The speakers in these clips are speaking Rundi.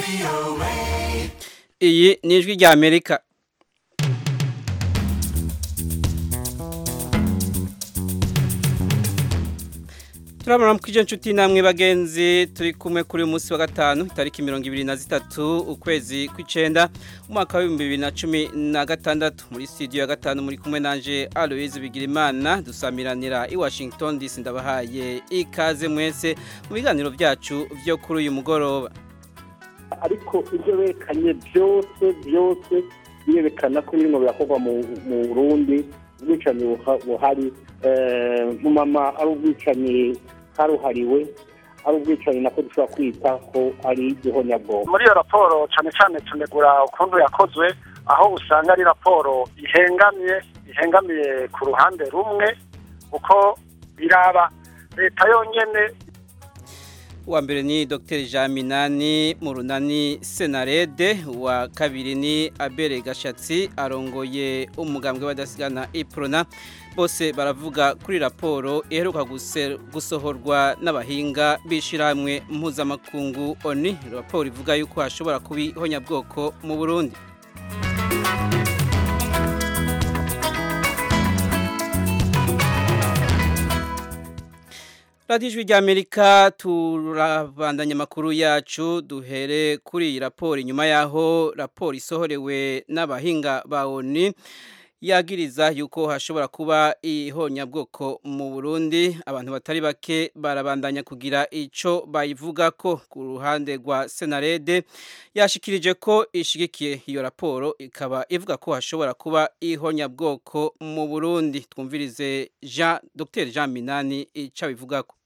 iyi ni ijwi rya amerika turabona ko ijyo nshuti namwe bagenzi turi kumwe kuri uyu munsi wa gatanu itariki mirongo ibiri na zitatu ukwezi kw'icyenda umwaka w'ibihumbi bibiri na cumi na gatandatu muri studio ya gatanu muri kumwe nanje aloise bigirimana dusamiranira i washington dc ndabahaye ikaze mwese mu biganiro byacu byo kuri uyu mugoroba ariko ibyo berekanye byose byose birerekana ko birimo birakorwa mu burundi ubwicanyi buhari mama ari ubwicanyi karuhariwe ari ubwicanyi nako dushobora kwita ko ari igihonyabwonko muri iyo raporo cyane cyane tunegura ukuntu yakozwe aho usanga ari raporo ihengamye ihengamiye ku ruhande rumwe kuko biraba leta yonyine uwa mbere ni dr jean minani mu runani senarede uwa kabiri ni abere gashatsi arongoye umugambwe w'abadasigana iprona bose baravuga kuri raporo iheruka gusohorwa n'abahinga b'ishyirahamwe mpuzamakungu oni raporo ivuga yuko hashobora kuba ihonyabwoko mu burundi radiyo ijwi ry'amerika turabandanya amakuru yacu duhere kuri iyi raporo inyuma y'aho raporo isohorewe n'abahinga ba oni yagiriza yuko hashobora kuba ihonyabwoko mu burundi abantu batari bake barabandanya kugira icyo bayivuga ko ku ruhande rwa senarede yashikirije ko ishigikiye iyo raporo ikaba ivuga ko hashobora kuba ihonyabwoko mu burundi twumvirize jean dr jean minani icyo abivuga ko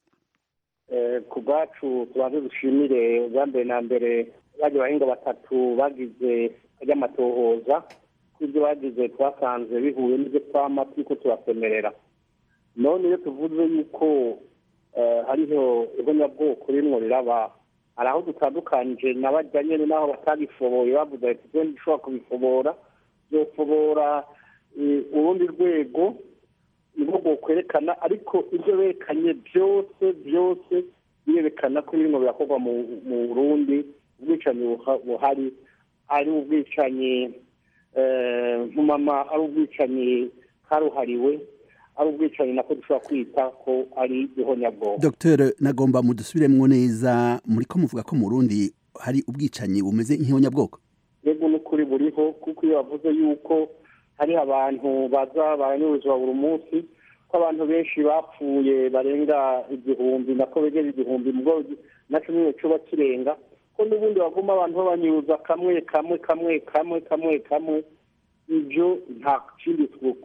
ku bwacu tubanze dushimire ubwa mbere na mbere bajya bahinga batatu bagize ry'amatohoza ibyo bagize twasanze bihuye n'ibyo twama turiko turasemerera none iyo tuvuze yuko hariho ihonyabwoko rimwe riraba hari aho dutandukanije na bajya nyine n'aho batabifoboye bavuze ati twe dushobora kubifobora byofobora urundi rwego nibwo bwokwerekana ariko ibyo berekanye byose byose birerekana ko birimo birakorwa mu burundi ubwicanyi buhari ari ubwicanyi nk'umama ari ubwicanyi karuhariwe ari ubwicanyi nako dushobora kwita ko ari ihonyabwonko dr nagomba mudusubiremwo neza muri ko muvuga ko mu rundi hari ubwicanyi bumeze nk'ihonyabwoko yego n'ukuri buriho kuko iyo bavuze yuko hari abantu baza baranyuruzwa buri munsi ko abantu benshi bapfuye barenga igihumbi nako begera igihumbi mubwo naco nyine coba kirenga ko n'ubundi baguma abantu babanyuruza kamwe kamwe kamwe kamwe kamwe kamwe ibyo nta kindi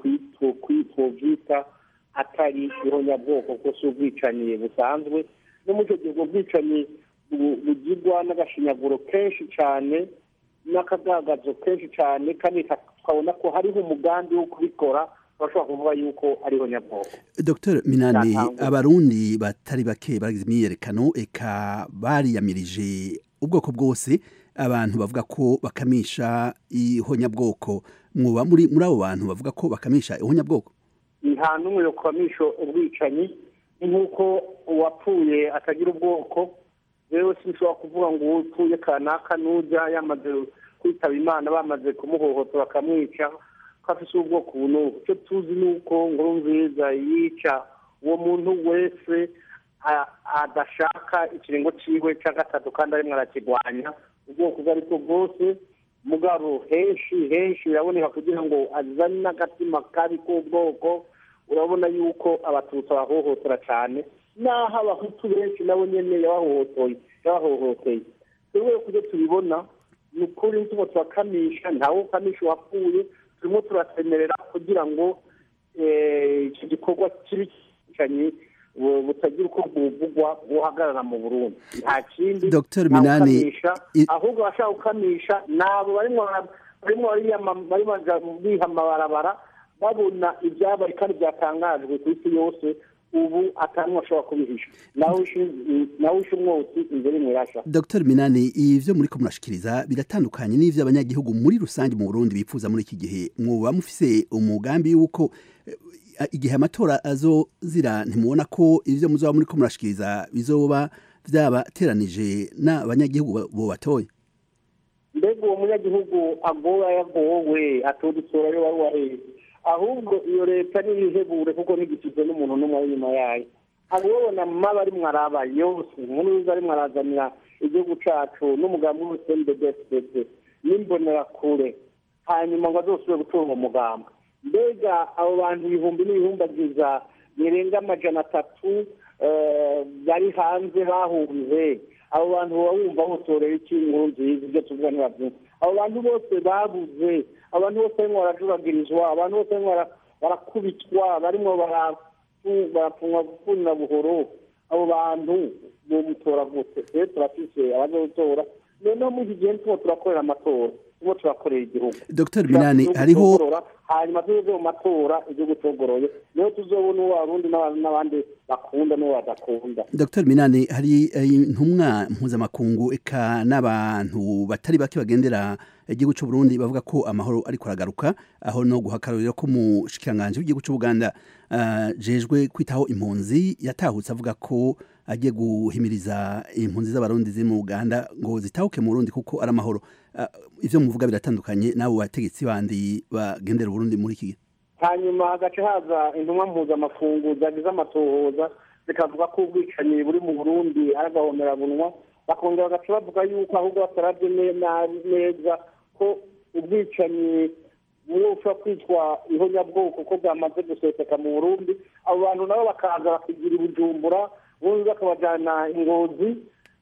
twovyita atari ihonyabwoko ko si ubwicanyi busanzwe no muri icyo gihe ubwo bwicanyi bugirwa n'agashinyaguro kenshi cyane n'akagagazo kenshi cyane kandi tukabona ko hariho umugambi wo kubikora bashobora kuvuga yuko ariho nyabwoko dr minani abarundi batari bake bagize imyiyerekano eka bariyamirije ubwoko bwose abantu bavuga ko bakamisha ihonyabwoko mwoba muri muri abo bantu bavuga ko bakamisha ihonyabwoko nta n'umwe yo kwamisha ubwicanyi nk'uko uwapfuye atagira ubwoko rero sinshobora kuvuga ngo upfuye kanaka n'ujya yamaze kwitaba imana bamaze kumuhohotera bakamwica ko afite ubwoko ubu n'ubu icyo tuzi ni uko nkuru nziza yica uwo muntu wese adashaka ikiringo cyiwe cya gatatu kandi arimo arakirwanya ubwoko ubwo ari bwo bwose mugabo henshi henshi biraboneka kugira ngo azane n'agatima kabi k'ubwoko urabona yuko abatutsi bahohotera cyane n'aho abahutu benshi nabo nyine yabahohoteye yabahohoteye twebwe kubyo tubibona ni ukuri tuba turakamisha ntawe ukamisha uwapfuye turimo turasemerera kugira ngo iki gikorwa kibi cyane butagira uko buvugwa buhagarara mu burundi nta kindi Dr. Minani ahubwo abashaka gukamisha nabo barimo barimo biha amabarabara babona ibyabaye kandi byatangajwe ku isi yose ubu atantu ashobora kubihisha nawe wishe umwotsi imbere mwirasha Dr. Minani ivyo muri ko murashikiriza biratandukanye n'ivyo abanyagihugu muri rusange mu Burundi bifuza muri iki gihe mwoba mufise umugambi yuko igihe amatora azozira ntimubona ko ivyo muzoba muri ko murashikiriza bizoba vyabateranije n'abanyagihugu bo batoye mbega uwo munyagihugu agowe yagowe atodusora yo wari waheze ahubwo iyo leta niyihebure kuko ntigisize n'umuntu n'umwe ari inyuma yayo abona maba ari mwaraba yose nkuru ari mwarazanira igihugu cacu n'umugambi wose mbdfdd n'imbonerakure hanyuma ngo azosubire gutora uwo mugambi mbega abo bantu ibihumbi n'ibihumbagiza birenga amajana atatu bari hanze bahunze abo bantu baba wumva botorera iki inkuru nziza ibyo tuvuga ntibabyumva abo bantu bose babuze abantu bose barimo barajuragirizwa abantu bose barimo barakubitwa barimo barapfunwa gukunda buhoro abo bantu bomutora gute rero turafise abaje gutora noneho muri iki gihe turimo turakorera amatora turimo turakorera igihugu dr minani hariho hanyuma tuze mu matora igihugu cyogoroye niho tuzobona uwo arundi n'abandi bakunda n'uwo badakunda dr minani hari intumwa mpuzamakungu eka n'abantu batari bake bagendera igihugu cy'u Burundi bavuga ko amahoro ariko aragaruka aho no guhakarurira ko umushikiranganje w'igihugu cy'u Buganda uh, jejwe kwitaho impunzi yatahutse avuga ko agiye guhimiriza impunzi z'abarundi ziri mu Uganda ngo zitahuke mu Burundi kuko ari amahoro uh, ivyo muvuga biratandukanye n'abo bategetsi bandi bagendera Burundi muri iki gihe hanyuma hagaca haza intumwa mpuzamakungu zagize amatohoza zikavuga ko ubwicanyi buri mu burundi ari agahomerabunwa bakongera bagaca bavuga yuko ahubwo batarabye neza ko ubwicanyi bushobora kwitwa ihonyabwoko ko bwamaze guseseka mu burundi abo bantu nabo bakaza bakigira ibujumbura ubundi bakabajyana ingozi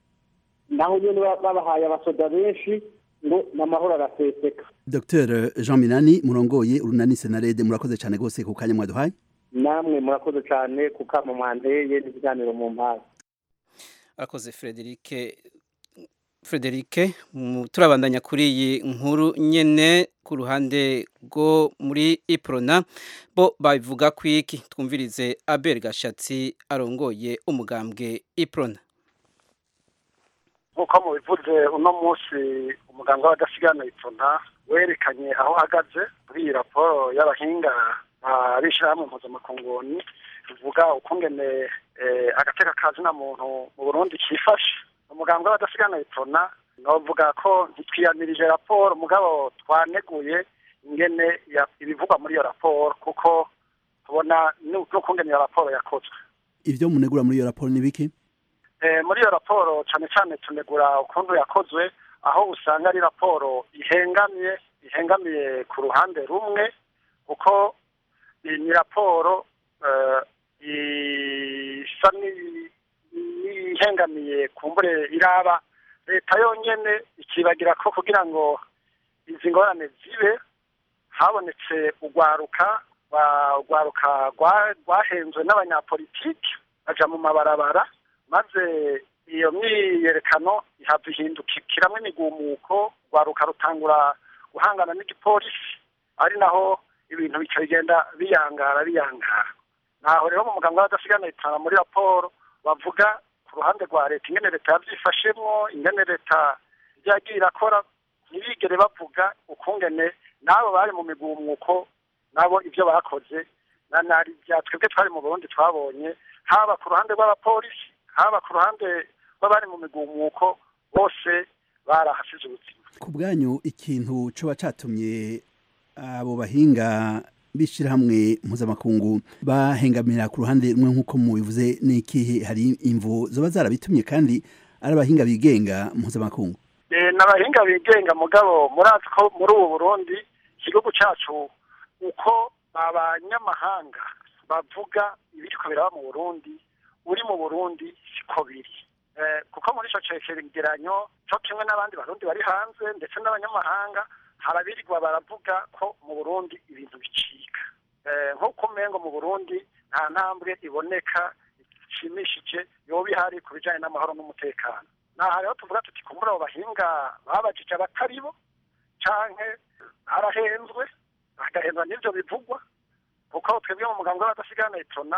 naho nyine babahaye abasoda benshi ngo n'amahoro araseseka dr jean minani murongoye urunani senarede murakoze cyane rwose ku kanya mwaduhaye namwe murakoze cyane ku kama mwanteye n'ibiganiro mu mpande arakoze frederike frederike turabandanya kuri iyi nkuru nyene ku ruhande rwo muri iprona bo babivuga ku iki twumvirize abel gashatsi arongoye umugambwe iprona nk'uko mubivuze uno munsi umuganga w'adasigana iprona werekanye aho uhagaze muri iyi raporo y'abahinga b'ishyirahamwe mpuzamakunguni tuvuga ukungene agateka kazina muntu mu burundi kifashe umuganga w'abadasigana iprona novuga ko ntitwiyamirije raporo mugabo twaneguye ingene ibivugwa muri iyo raporo kuko tubona n'ukungene iyo raporo yakozwe ivyo munegura muri iyo raporo ni biki muri iyo raporo cyane cyane tunegura ukuntu yakozwe aho usanga ari raporo ihengamye ihengamiye ku ruhande rumwe kuko ni raporo isa n'ihengamiye kumbure iraba leta yonyine ikibagira ko kugira ngo izi ngorane zibe habonetse urwaruka urwaruka rwahenzwe n'abanyapolitiki baja mu mabarabara maze iyo myiyerekano ihava ihindukiramwo imigumuko urwaruka rutangura guhangana n'igipolisi ari naho ibintu bica bigenda biyangara biyangara naho rero mu muganga w'adasigana itana muri raporo bavuga ku ruhande rwa leta ingene leta yavyifashemwo ingene leta yagiye irakora ntibigere bavuga ukungene n'abo bari mu migumuko nabo ivyo bakoze na nari bya twebwe twari mu burundi twabonye haba ku ruhande rw'abapolisi haba ku ruhande rw'abari mu migumuko bose barahasize ubuzima ku bwanyu ikintu coba catumye abo bahinga b'ishyirahamwe mpuzamakungu bahengamira ku ruhande rumwe nk'uko mubivuze ni ikihe hari imvu zoba zarabitumye kandi ari abahinga bigenga mpuzamakungu ni abahinga bigenga mugabo murazi ko muri ubu burundi igihugu cyacu uko abanyamahanga bavuga ibiriko biraba mu burundi uri mu burundi siko biri kuko muri icyo cegeranyo cyo kimwe n'abandi barundi bari hanze ndetse n'abanyamahanga harabirirwa baravuga ko mu burundi ibintu bicika nk'uko umengo mu burundi nta ntambwe iboneka ishimishije yoba ihari ku bijyanye n'amahoro n'umutekano naha rero tuvuga tuti kumbura abo bahinga babajije abatari bo canke arahenzwe agahenzwa n'ivyo bivugwa kuko twebwe mu muganga w'abadasigana itona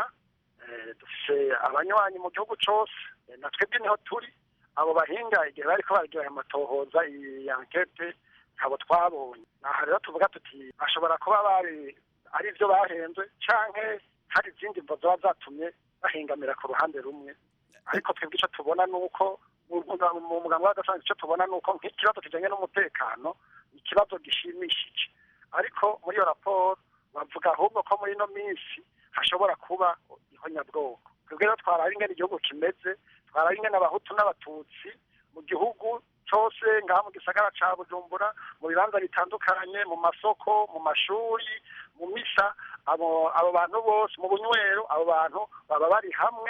dufise abanywanyi mu gihugu cose na twebwe niho turi abo bahinga igihe bariko baragira ayo matohoza iyi ankete abo twabonye aha rero tuvuga tuti bashobora kuba bari ari byo bahenzwe canke hari izindi mvo zoba zatumye bahingamira ku ruhande rumwe ariko twebwe ico tubona ni uko mu muganga w'agasanzwe icyo tubona ni uko nk'ikibazo kijyanye n'umutekano ikibazo gishimishije ariko muri iyo raporo bavuga ahubwo ko muri ino minsi hashobora kuba ihonyabwoko twebwe rero twaraba ingene igihugu kimeze twaraba ingene abahutu n'abatutsi mu gihugu cyose ngaha mu gisagara ca bujumbura mu bibanza bitandukanye mu masoko mu mashuri mu misa abo abo bantu bose mu bunywero abo bantu baba bari hamwe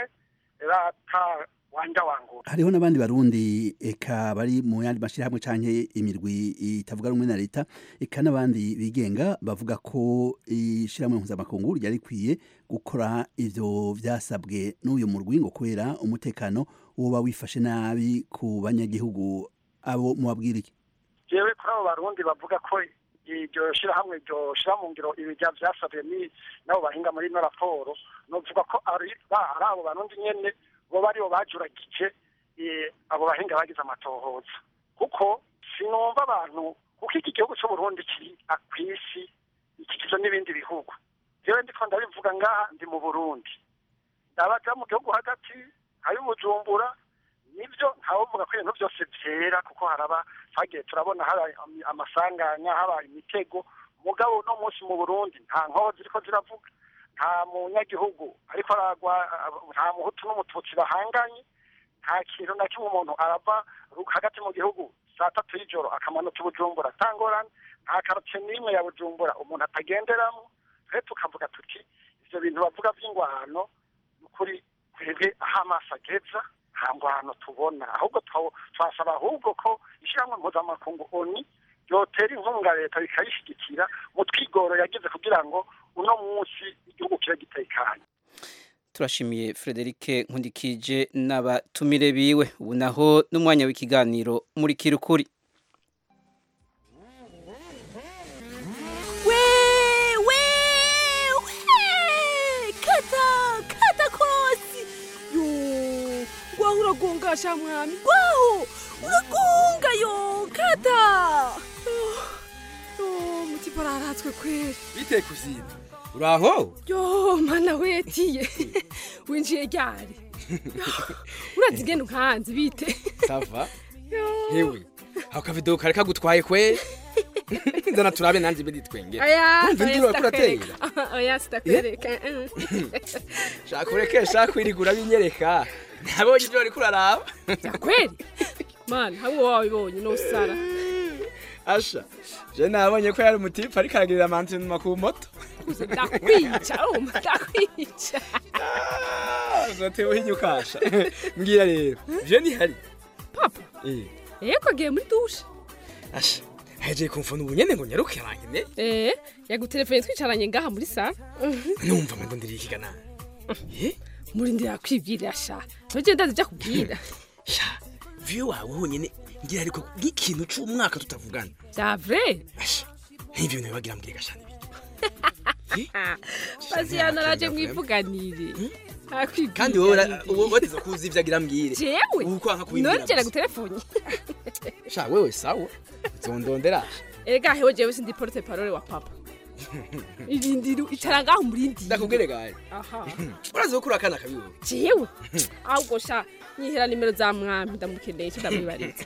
rata wanja wangura hariho n'abandi barundi eka bari mu yandi mashyirahamwe canke imirwi itavuga rumwe na leta eka n'abandi bigenga bavuga ko ishyirahamwe mpuzamakungu ryari rikwiye gukora ivyo vyasabwe n'uyu murwi ngo kubera umutekano woba wifashe nabi ku banyagihugu abo mubabwira iki jewe kuri abo barundi bavuga ko iryo shirahamwe ryo shira mu ngiro ibijya vyasabwe ni nabo bahinga muri ino raporo novuga ko ari ba- ari abo barundi nyene bo baribo bajuragije eh, abo bahinga bagize amatohoza kuko sinumva abantu kuko iki gihugu c'uburundi kiri kw'isi ikikizwe n'ibindi bihugu jewe ndiko ndabivuga ngaha ndi mu burundi ndabaja mu gihugu hagati hari bujumbura nibyo ntawuvuga ko ibintu byose byera kuko haraba twagiye turabona haba amasanganya haba imitego mugabo uno munsi mu burundi nta nkozi ziriko ziravuga nta munyagihugu ariko aragwa nta muhutu n'umututsi bahanganye nta kintu na kimwe umuntu arava ru- hagati mu gihugu saa tatu y'ijoro akamanuka i bujumbura atangorane nta karotiye n'imwe ya bujumbura umuntu atagenderamo twe tukavuga tuti ivyo bintu bavuga vy'ingwano ni ukuri twebwe aho amaso ageza nta ngwano tubona ahubwo twa- twasaba ahubwo ko ishyirahamwe mpuzamakungu oni ryotera inkunga leta bikayishyigikira mu twigoro yagize kugira ngo uno munsi igihugu kibe gitekanye turashimiye Frederic Nkundikije n'abatumire biwe ubu naho n'umwanya w'ikiganiro muri kirukuri wewe we kata kata kosi yo ngwaho uragongasha mwami ngwaho uragonga yo kata yo mutima araratswe kweri bite kuzina uraho yo mana wetiye winjiye ryari urazi ingene nkanzi bite sava Yo. hewe ako kavido kari kagutwaye kwe nzana turabe nanjye ibindi twengera Oya, Urumva oya, induru urako sitakwereka. uratera Oya, sitakwereka. shaka ureke shaka wirigura binyereka nabonye ibyo wariko uraraba kweli mana habo wabibonye nosara asha je nabonye ko yari umutipe ariko aragirira amantinuma ku moto uze ndakwica urumva ndakwica uzotewe uhinyukasha mbwira rero je nihari papa eh yego agiye muri dushe asha hejeye kumfuna ubunyene ngo nyaruke rangene eh yagutelefone twicaranye ngaha muri sara numva mando ndiri ikigana eh muri ndira kwibwirira sha ntoje ndazi bya kubwira sha viyo wawe honyene ngira ariko nk'ikintu c'umwaka tutavugana bya vrai asha nk'ivyo bintu bibagira mbwira gashana baziyana araje mwivuganire kandi wowe ura- wowe watiza kuzi ivyo agira mbwire jewe ubu kwanka kubimbwira none jera gusa. gutelefone sha wewe sawa uzondondera erega hewe jewe sindi porte parole wa papa irindiro icara ngaho murindire ndakubwire gahe aha urazi ko uri akana kabi wowe jewe ahubwo sha nyihera nimero za mwami ndamukeneye cyo ndamwibariza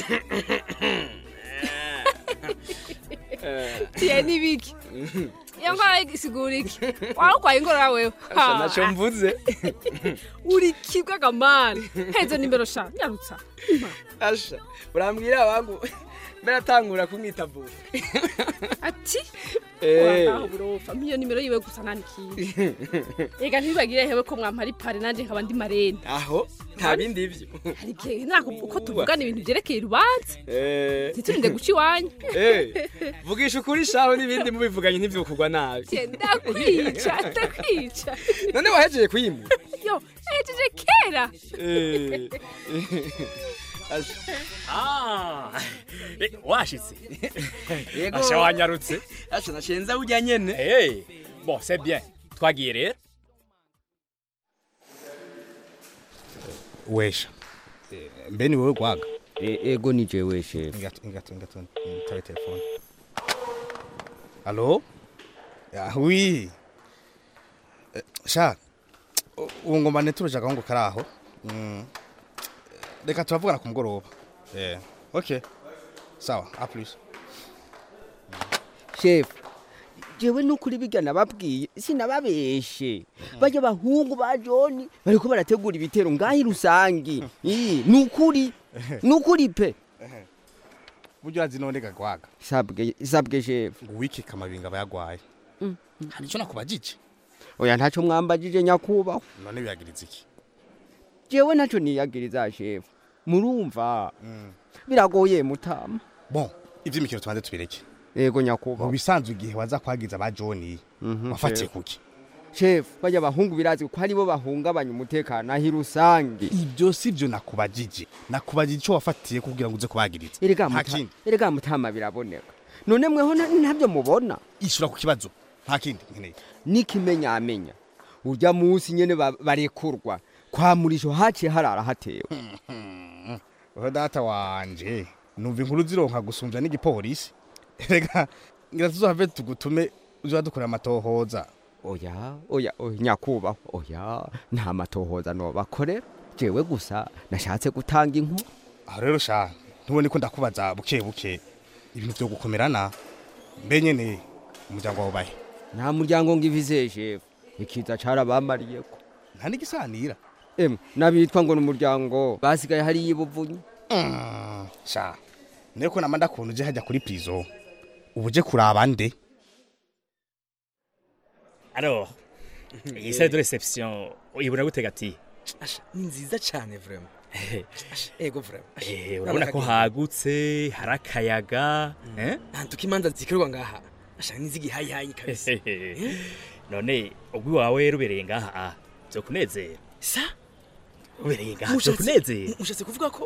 tiye nibiki iyo ngwara isigura iki wararwaye ingorora wewe asha naco mvuze uri kibwa gamana hezo nimero sha nyarutsa asha urambwira abangu mbere atangura kumwita vuba ati Eh. urataha burofa mpiyo nimero yiwe gusa nanikiye ega ntibibagire hewe ko mwampara ipare nanje nkaba ndi marene aho nta bindi ivyo hari igihe nako uko tuvugana ibintu vyerekeye urubanza Eh, ntiturinde guca iwanyu eh, vugisha ukuri shaho n'ibindi mubivuganye ntivyokugwa nabi Je, ndakwica ndakwica none wahejeye kuyimura yo ejeje kera Eh, asha Ah, eh, washitse Yego. asha wanyarutse asha nashenza urya nyene hey, bon c'est bien twagiye rero wesha mbe ni wowe gwaga ego ni jewe shefu ingato ingato ingato ntabe telefone alo Ah, oui Eh, sha u- ubu ngomba neturuje agahungu kari aho Mm. reka turavugana ku mugoroba eh okay sawa a plus shefu jewe nukuri bijya nababwiye sinababeshe bajya bahungu ba joni bariko barategura ibitero ngahi rusangi Ii, nukuri nukuri pe buryo urazi none gagwaga sabwe sabwe shefu ngo wiki kamabinga bayagwaye hari icyo nakubajije oya ntaco mwambajije nyakubahwa none biyagiriza iki jewe ntaco niyagiriza shefu murumva biragoye mutama bon ivy'imikino tubanze tubireke yego mu nyakubahwa bisanzwe igihe waza kwagiza ba joni Mhm, wafatiye shefu. kuki shefu bajya bahungu birazi ko aribo bahungabanya umutekano ahi rusangi ibyo si byo nakubajije nakubajije icyo wafatiye kugira ngo uze kubagiriza erega nta muta- kindi erega mutama biraboneka none mweho na- ntabyo mubona ishura ku kibazo nta kindi nkeneye n'ikimenyamenya urya munsi nyene ba- barekurwa kwa murisho haciye harara hatewe oho data wanje numva inkuru zironka gusumbya n'igipolisi rega ngira tuzohave tugutume uza dukorera amatohoza oya oya oya nyakubahwa oya nta matohoza nobakorera jewe gusa nashatse gutanga inkuru aho rero sha ntubone ko ndakubaza buke buke ibintu byo gukomerana mbe nyene umuryango wawe bahe nta muryango ngivize shefu ikiza carabamariyeko nta n'igisanira emwe n'abitwa ngo ni umuryango basigaye hariyo ibuvunyi Mm, sha niko nama ndakunda uje hajya kuri prison ubu uje kuraba nde Alors, iyi salle de réception uyibona gute gati Asha, ni nziza cyane vraiment Asha, ego vraiment Asha, Eh, urabona ko nabona hagutse hari akayaga eh? ahantu k'imanza zikorerwa ngaha asha n'izigihayihayi kabisa none ubwo iwawe rubereye ngaha ah, vyokunezera sa rubereye ngaha Mushatse- vyokunezera mushatse kuvuga ko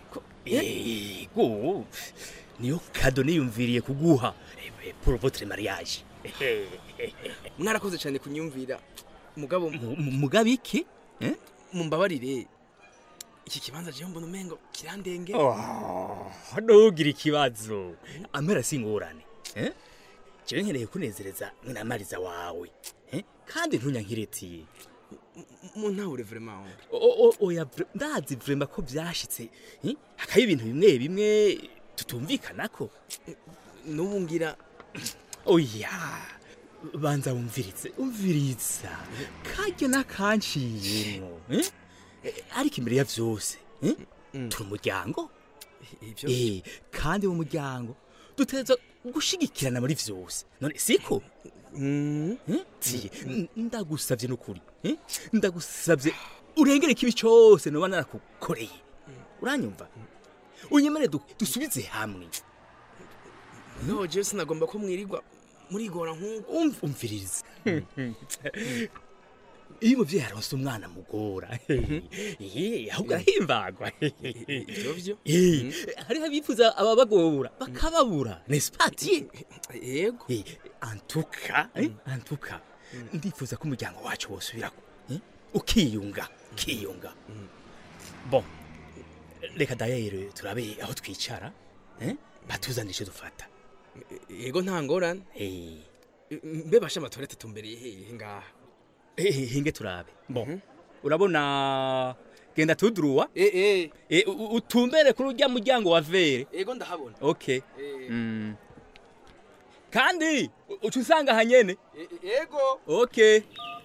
ego niyo kado niyumviriye kuguha eh, pour votre mariage mwarakoze cyane kunyumvira mugabo mugabo iki mumbabarire iki kibanza jewe mbona umengo kirandenge ntugire ikibazo amera si ingorane eh? jewe nkeneye kunezereza mwinamariza wawe eh? kandi ntunyankiretiye muntahure vraiment O- o- oya vre- ndazi vrema ko vyashitse eh? hakaba ibintu bimwe bimwe tutumvikanako n'ubu ngira oya banza wumvirize umviriza karyo nakanciyemwo eh? Eh, ariko imbere ya vyose eh? turi umuryango ivyo Eh, kandi mu muryango dutegerezwa gushigikirana muri vyose none siko Eh? Tiye, n- ndagusavye n'ukuri eh? ndagusavye urengere ikibi cyose noba narakukoreye uranyumva unyemere du- dusubize hamwe no jewe sinagomba ko mwirirwa murigora nk'uko umviriza iyo umuvyeyi aronse umwana mugora eh, ahubwo arahimbagwa ivyo vyo Eh, hariho abifuza ababagora bakababura nesipatiye yego antuka eh, antuka ndifuza ko umuryango wacu wosubirako eh, ukiyunga ukiyunga bon reka dayere turabe aho twicara eh, batuzanire ico dufata yego nta ngorane mbe basha amatorete tumbereye hehe ngaha Eh, hinge turabe bon urabona genda tuduruwa eh eh u- u- utumbere kuri urya muryango wa vere yego ndahabona okay mm. kandi u- uca usanga hanyene yego okay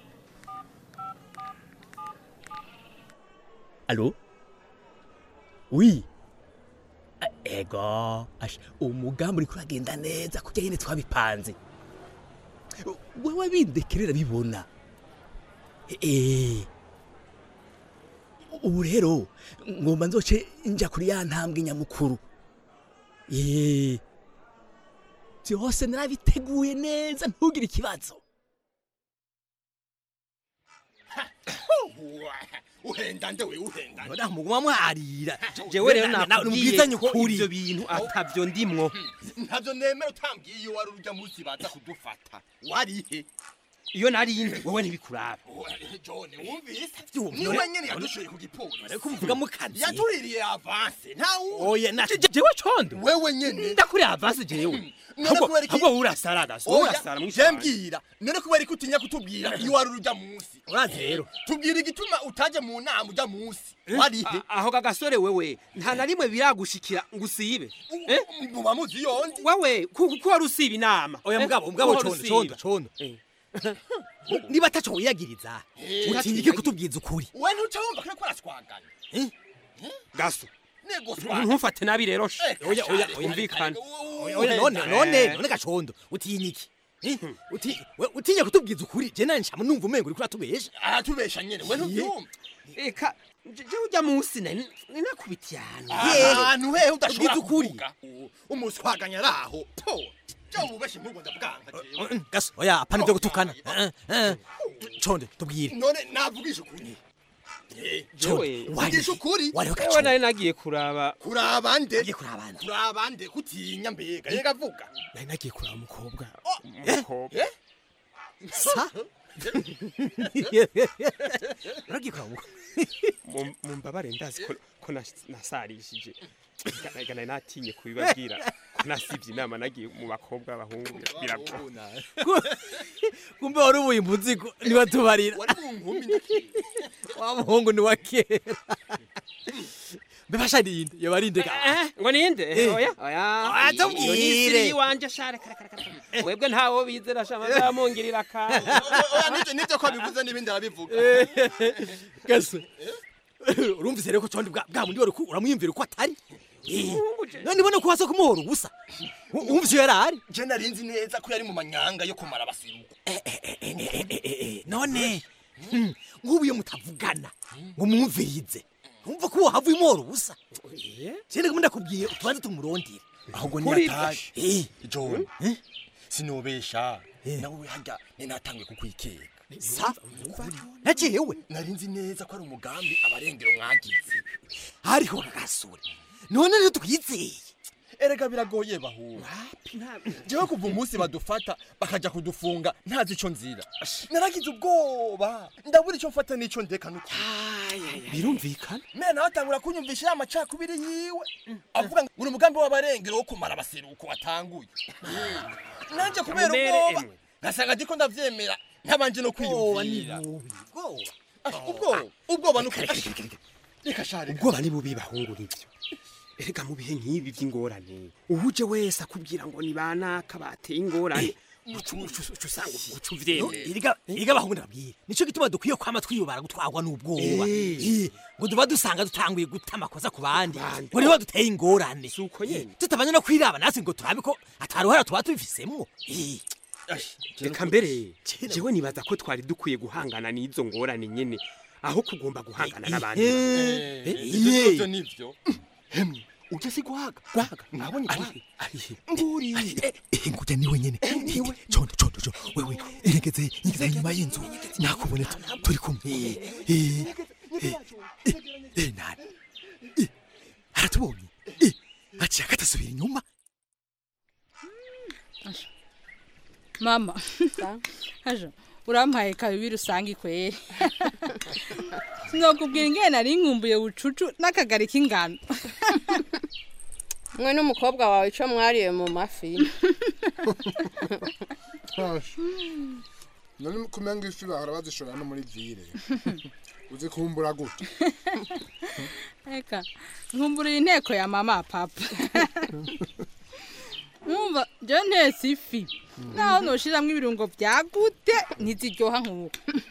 Allô Oui Ah, Ego Ash, umugambi uriko uragenda neza kujya nyine twabipanze wewe bindekerera bibona Eh ubu rero ngomba nzoce nja kuri ya ntambwe nyamukuru Eh byose narabiteguye neza ntugire ikibazo uhenda nde we uhenda Oda muguma mwarira. Jewe rero nakubwiye ubwizanye ko ukuri. ivyo bintu atavyo ndimwo. ntabyo nemera utambwiye iyo wari urujya munsi baza kudufata warihe iyo narindi wowe ntibikuraba John wumvise Vyumva, niwe none- nyene yadushoye ku gipolisi ariko muvuga mu kazi yatuririye avance nta oya na je- jewe condo wewe nyene ndakuri avance jewe None ahubwo kubera iki- ahubwo wowe urasara gaso wowe urasara je mwishanje mbwira none kubera ko utinya kutubwira iyo wari uruja munsi urazi rero tubwira igituma utaje mu nama uja munsi warihe A- aho gagasore wewe nta na rimwe biragushikira ngo usibe eh muba muzi yondi wewe ku ku wari usiba inama oya Eh, mugabo ko mugabo wari condo usiba. condo condo niba ataco wiyagiriza utinya iki kutubwiza ukuri we ntuca wumva ko ariko arashwagana gaso nego ntufate nabi rero she Eh, oya oya kare, umvikana oya oya none none none gacondo utinya iki Eh, uti- we- utinya kutubwiza ukuri je nanje nshamu numva umengo uriko uratubesha aratubesha nyene we ntubyumva eka je ujya munsi nari nakubitiye ahantu ahantu hehe udashobora Ubwiza ukuri. kuvuga umuswaganya ari aho po je ububeshe nk'ubwo ndabwanga jewe gaso oya apana ibyo gutukana Eh, eh. condo tubwire none navugisha ukuri Condo, Jewe, wari- vugisha ukuri wariho ewe gacondo nari nagiye kuraba kuraba nde nagiye kuraba nde kuraba nde kutinya mbega yega vuga nari nagiye kuraba umukobwa umukobwa sa nagiye kuraba umukobwa Mu- mumbabare ndazi ko ko nas- nasarishije Ega- ega nari natinye kubibabwira ko nasivye inama nagiye mu bakobwa b'abahungu bira- biragora kumbe wari ubuye imbuzigo niwatubarira wari mu nkumi ndakiri wa muhungu ni wa kera mbebasha ninde yoba ari ndeka Eh, ngo ninde Eh. oya oya Ah, tubwire. Iyo ni isiri yiwanje share kare kare kare webwe ntawo bizera shama zamungirira ka oya nivyo nivyo ko bivuze n'ibindi arabivuga gaso urumvise rero ko condi bwa bwa mundi wari ku- uramwiyumvira uko atari Eh, none ibone ko wasa kumuhora ubusa U- wumvise iyo yari ari je narinzi neza ko yari mu manyanga yo kumara abasiruko none hmm, nk'ubu iyo mutavugana ngo mwumvirize wumva ko wahava umuhora ubusa sindi kumwe ndakubwiye utubanze tumurondere ahubwo Kuri- niyataje Eh, john sinobesha nawe harya ninatanguye kukwikeka sa najewe narinzi neza ko ari umugambi abarengero mwagize hariho kagasure none rero twizeye erega biragoye bahura jewe kuva umunsi badufata bakaja kudufunga ntazi ico nzira naragize ubwoba ndabura ico mfata n'ico ndeka nuko birumvikana mena nawe atangura kunyumvisha ya macakubiri yiwe avuga ngo uri umugambi w'abarengero wo kumara abaseruko watanguye nanje kubera Kamumere ubwoba emwe. ngasanga ndiko ndavyemera ntabanje no ubwoba ni kwiyumvira bubi ubwoba Ah, ubwoba ubwoba nukuri reka share ubwoba ni bubi bahungu nivyo erega mu bihe nk'ibi vy'ingorane uhuje wese akubwira ngo ni banaka bateye ingorane uca usanga uca uvyemera iriga iriga bahungu ndababwira nico gituma dukwiye kwama twiyubara gutwarwa n'ubwoba Eh. Eh, ngo duba dusanga dutanguye guta amakosa ku bandi ngo niho duteye ingorane si uko nyene tutabanye no kwiraba natwe ngo turabe ko ataruhara tuba tubifisemwo Eh, reka mbere jewe nibaza ko twari dukwiye guhangana n'izo ngorane nyene aho kugomba guhangana n'abandi eh, ivyo eh, nivyo nivyo hemwe uje si guhaga guhaga mwabonye guhaga nguri nguja niwe nyene niwe condo condo condo wewe eregeze ingeze inyuma y'inzu nakubone tu- turi kumwe Eh, eh, eh, eh, nani Eh, aratubonye Eh, aciye akatasubira inyuma mama hajo urampaye kabibiri usanga ikwere sinokubwira ingene nari nkumbuye bucucu n'akagari k'ingano mwe n'umukobwa wawe icyo mwariye mu mafi none kumenga ifi bahora bazishora no muri vire uzi kumbura gute reka nkumburiye inteko ya mama papa numva njyewe ntese ifi naho noshiramwo ibirungo byagute ntiziryoha nk'ubu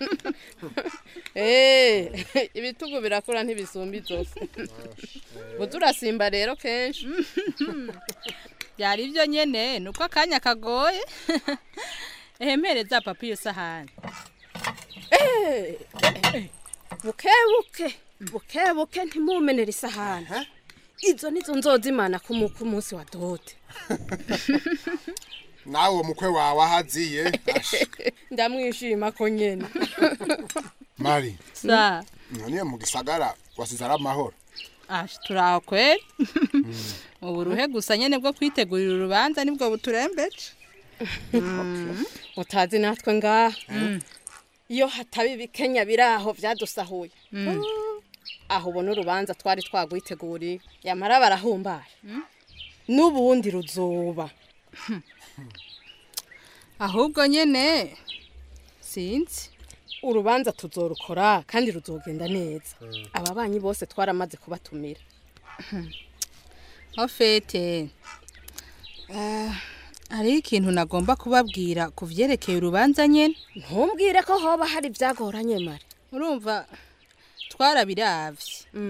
eee ibitugu birakura ntibisumba inzovu buze urasimba rero kenshi byari ibyo nyene ni uko akanya kagoye ehempereza papa iyo sahani eee buke buke buke buke ntimumenere isahani izo nizo nzoza imana ku mu- ku munsi wa dote nawe uwo mukwe wawe ahaziye ndamwishima ko nyene mari sa none mu gisagara wasize ari amahoro ashi turaho kweri ubu ruhe gusa nyene bwo kwitegurira urubanza nibwo buturembeje utazi natwe ngaha iyo hataba ibikenya biri aho byadusahuye Mm. aho ubona urubanza twari twagwiteguriye yamara barahumbaye n'ubundi ruzoba ahubwo nyene sinzi urubanza tuzorukora kandi ruzogenda neza ababanyi bose twaramaze kubatumira ofete hariho ikintu nagomba kubabwira ku vyerekeye urubanza nyene ntumbwire ko hoba hari ibyagoranye mare urumva twarabiravye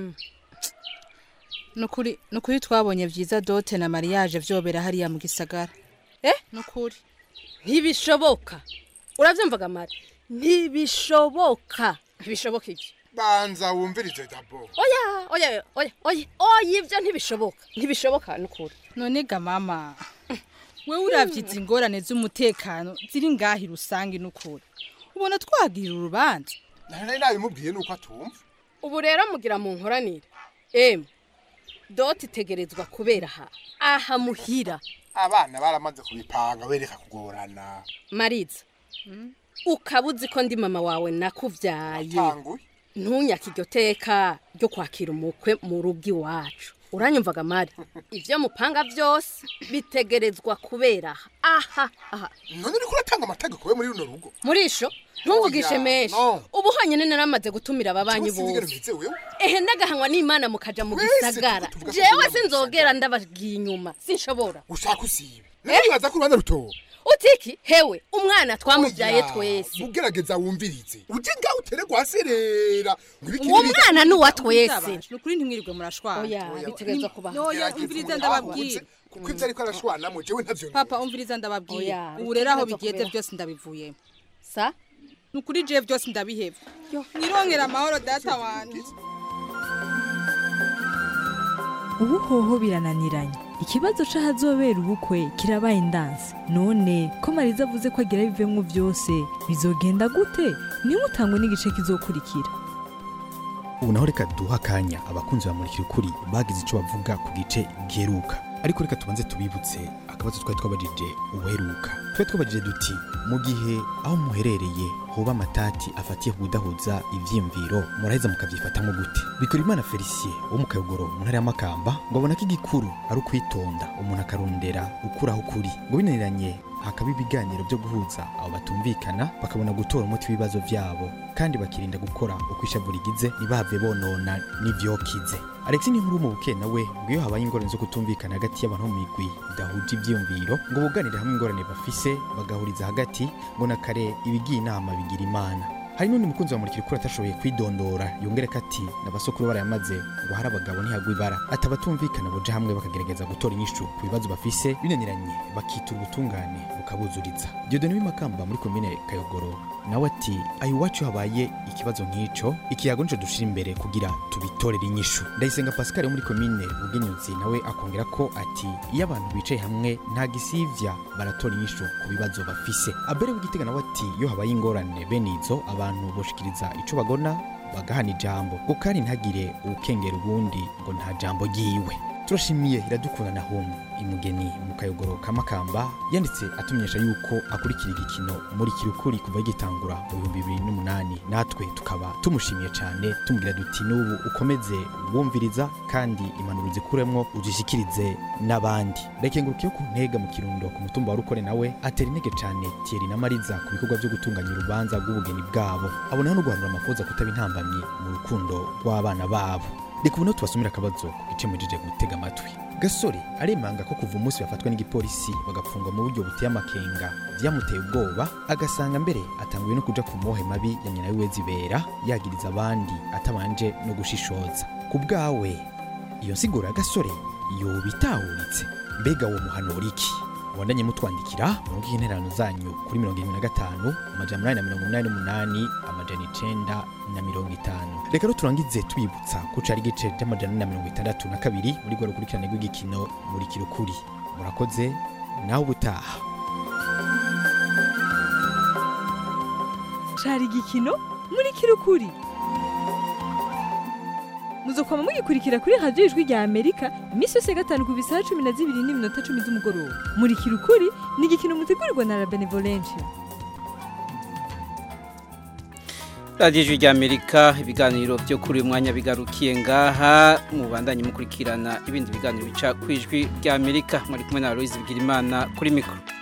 nukuri nukuri twabonye vyiza dote na mariage vyobera hariya mu gisagara eh nukuri ntibishoboka uravyumvaga mare ntibishoboka ntibishoboka ibyo banza wumvirize dabo oya oya oya oya oya ibyo ntibishoboka ntibishoboka nukuri none ga mama wewe uravye izi ngorane z'umutekano ziri ngahi rusange nukuri ubona twagira urubanza nari nabimubwiye nuko atumva ubu rero mugira mu nkoranire emwe doti itegerezwa kubera aha aha muhira abana baramaze kubipanga bereka kugorana mariza ukaba uzi ko ndi mama wawe nakuvyaye Watanguye. ntunyaka iryo teka ryo kwakira umukwe mu rugo iwacu uranyumvaga mari ibyo mupanga byose bitegerezwa kubera aha aha aha none uriko uratanga amategeko we muri runo rugo murisho ntuvugishe Oya, menshi no. ubu honyine naramaze gutumira ababanyi Cyangwa sinigera bose mbize wewe ehe ndagahanywa n'imana mukaja mu Twese gisagara tuvuga ko jewe tujya mu sinzogera ndabagiye inyuma sinshobora ushaka usibe nawe wibaza ko urubanza rutoba utiki hewe umwana twamubyaye Oya, twese ugerageza wumvirize uje ngaho utere gwaserera ngo ibiki uwo n'ibiki. mwana ni uwa twese nukuri ntimwirirwe murashwana oya bitegerezwa kuba Oya, umviriza ndababwira kuko ivyo ariko arashwanamo jewe ntavyo papa umviriza ndababwira Oya, ubu rero aho bitegerezwa bigeze kubera. byose ndabivuyemo sa nukuri je byose ndabiheba nirongera amahoro data wanje ubu hoho birananiranye ikibazo c'ahazobera ubukwe kirabaye indansi none ko mariza avuze ko agira bivemwo vyose bizogenda gute nimutangwe n'igice kizokurikira ubu naho reka duha akanya abakunzi bamurikira ukuri bagize icyo bavuga ku gice giheruka ariko reka tubanze tubibutse akabazo twari twabajije ubuheruka twari twabajije duti mu gihe aho muherereye hoba amatati afatiye ku kudahuza ivyiyumviro muraheza mukavyifatamwo gute bikora imana felicien wo mu kayogoro mu ntara y'amakamba ngo abona ko igikuru ari ukwitonda umuntu akarondera ukuraho ukuri ngo binaniranye hakaba ibiganiro byo guhuza abo batumvikana bakabona gutora umuti w'ibibazo byabo kandi bakirinda gukora uko ishavu rigize ntibahave bonona n'ivyokize alex ni nkuru mu buke nawe ngo iyo habaye ingorane zo kutumvikana hagati y'abantu bo mu migwi idahuje ivyiyumviro ngo buganire hamwe ingorane bafise bagahuriza hagati ngo na kare ibigiye inama bigira imana hari n'undi mukunzi wa murikira ukuri atashoboye kwidondora yongereka ati n'abasokuru barayamaze ngo hari abagabo ntihagwa ibara ati abatumvikana boja hamwe bakagerageza gutora inyishu ku bibazo bafise binaniranye bakitura ubutungane bukabuzuriza diodone w'imakamba muri komine kayogoro nawe ati ayo iwacu habaye ikibazo nk'ico ikiyago nico dushira imbere kugira tubitorere inyishu ndayisenga pascal wo muri komine bugenyuzi nawe akongera ko ati iyo abantu bicaye hamwe nta gisivya baratora inyishu ku bibazo bafise abere w'igitega nawe ati iyo habaye ingorane bene izo abantu boshikiriza ico bagona bagahana ijambo ngo kandi ntagire uwukengera ubundi ngo nta jambo ryiwe turashimiye iradukunda na home imugeni mu kayogoro ka makamba yanditse atumenyesha yuko akurikira igikino muri kirukuri kuva gitangura mu bihumbi bibiri n'umunani natwe tukaba tumushimiye cyane tumubwira duti n'ubu ukomeze wumviriza kandi impanuro zikuremwo uzishikirize n'abandi rekengurukiye ku ntega mu kirundo ku mutumba wa rukore nawe atera intege cyane Thierry na Mariza ku bikorwa byo gutunganya urubanza rw'ubugeni bwabo abonaho no guhanura amafoza kutaba intambamyi mu rukundo rw'abana babo reka ubu naho tubasomera akabazo ku gice mujije gutega amatwi gasore aremanga ko kuva umunsi bafatwa n'igipolisi bagapfungwa mu buryo buteye amakenga byamuteye ubwoba agasanga mbere atanguye no kuja ku mohe mabi ya nyina wiwe zibera yagiriza abandi atabanje no gushishoza ku bwawe iyo nsiguro ya gasore yoba itahuritse mbega uwo muhanura iki wandanye mutwandikira murongo intererano zanyu kuri mirongo irindwi na gatanu amajana umunani na mirongo umunani n'umunani amajana icenda na mirongo itanu reka rero turangize tubibutsa ko cari igice c'amajana ane na mirongo itandatu na kabiri muri rwa rukurikirane rw'igikino muri kirukuri murakoze nawe ubutaha cari igikino muri kirukuri muzokwama mugikurikira kuri radiyo ijwi rya amerika iminsi yose ya gatanu ku bisaha cumi na zibiri n'iminota cumi z'umugoroba murikira ukuri ni igikino mutegurirwa na la benevolencia radiyo ijwi rya amerika ibiganiro byo kuri uyu mwanya bigarukiye ngaha mubandanye mukurikirana ibindi biganiro bica ku ijwi rya amerika muri kumwe na aloyizi bigirimana kuri mikoro